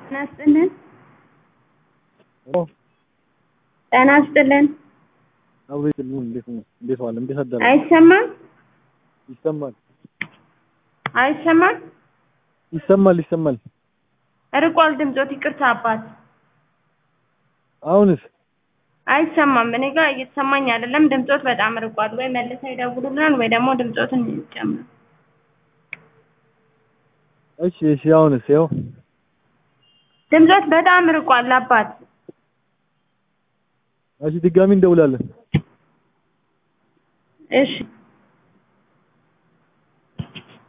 ጤና ይስጥልን። ኦ ጤና ይስጥልን። አብሮ ይጥልኝ። እንዴት ነው? እንዴት ዋለ? እንዴት አደረ? አይሰማም? ይሰማል፣ አይሰማም? ይሰማል፣ ይሰማል። ርቋል ድምጾት። ይቅርታ አባት። አሁንስ አይሰማም። እኔ ጋር እየተሰማኝ አይደለም። ድምጾት በጣም ርቋል። ወይ መልሰው ይደውሉልናል ወይ ደግሞ ድምጾትን ይጨምር። እሺ፣ እሺ። አሁንስ ያው ድምጾት በጣም ርቋል አባት። እሺ፣ ድጋሚ እንደውላለን። እሺ